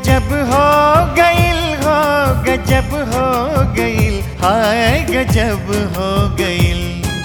गजब हो गइल हो गजब हो गइल हाय गजब हो गइल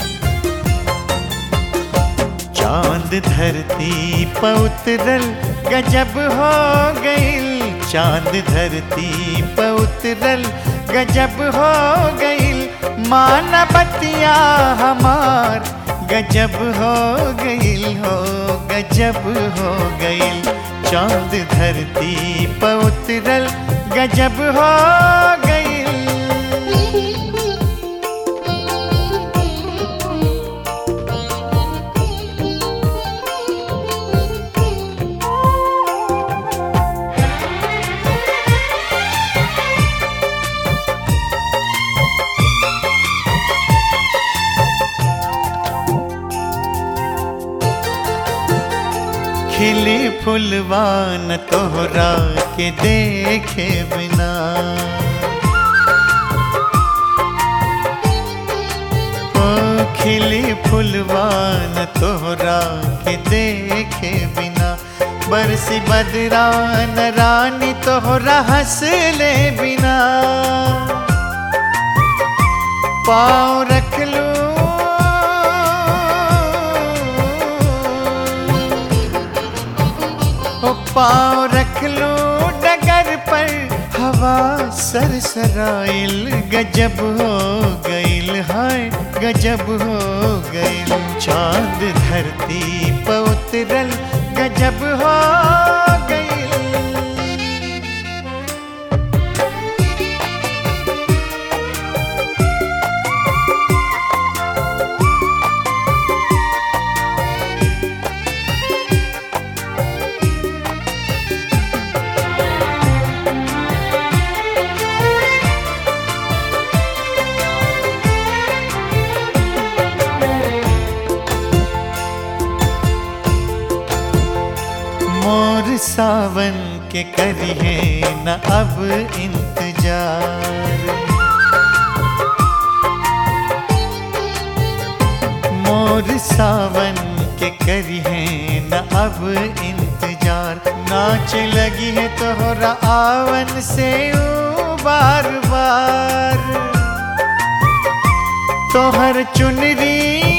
चांद धरती पर उतरल गजब हो गइल चांद धरती पर उतरल गजब हो गइल माना बतिया हमार गजब हो गइल हो गजब हो गइल चांद धरती पर उतरल गजब हो गइल खिली फुलवान तोहरा के देखे बिना ओ खिली फुलवान तोहरा के देखे बिना बरसी बदरान रानी तोहरा हंसले बिना पाँव रख लूं ओ पाँव रख लो डगर पर हवा सरसराइल गजब हो गइल हाय गजब हो गइल चांद धरती पर उतरल गजब हो गइल मोर सावन के करिए न अब इंतजार मोर सावन के करिए न अब इंतजार नाच लगी है तोहरा आवन से ऊ बार बार तोहर चुनरी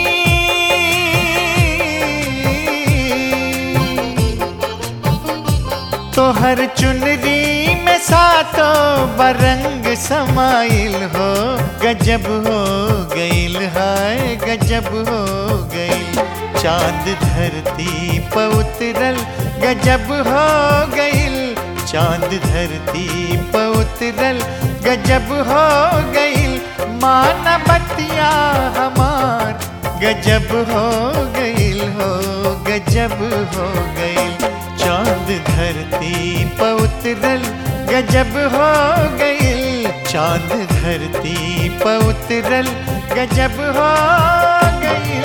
तोहर चुनरी में सातों बरंग समाइल हो गजब हो गइल हाय गजब हो गइल चांद धरती पर उतरल गजब हो गइल चांद धरती पर उतरल गजब हो गइल माना बतिया हमार गजब हो गइल हो गजब हो गइल चांद धरती पर उतरल गजब हो गइल चांद धरती पर उतरल गजब हो गइल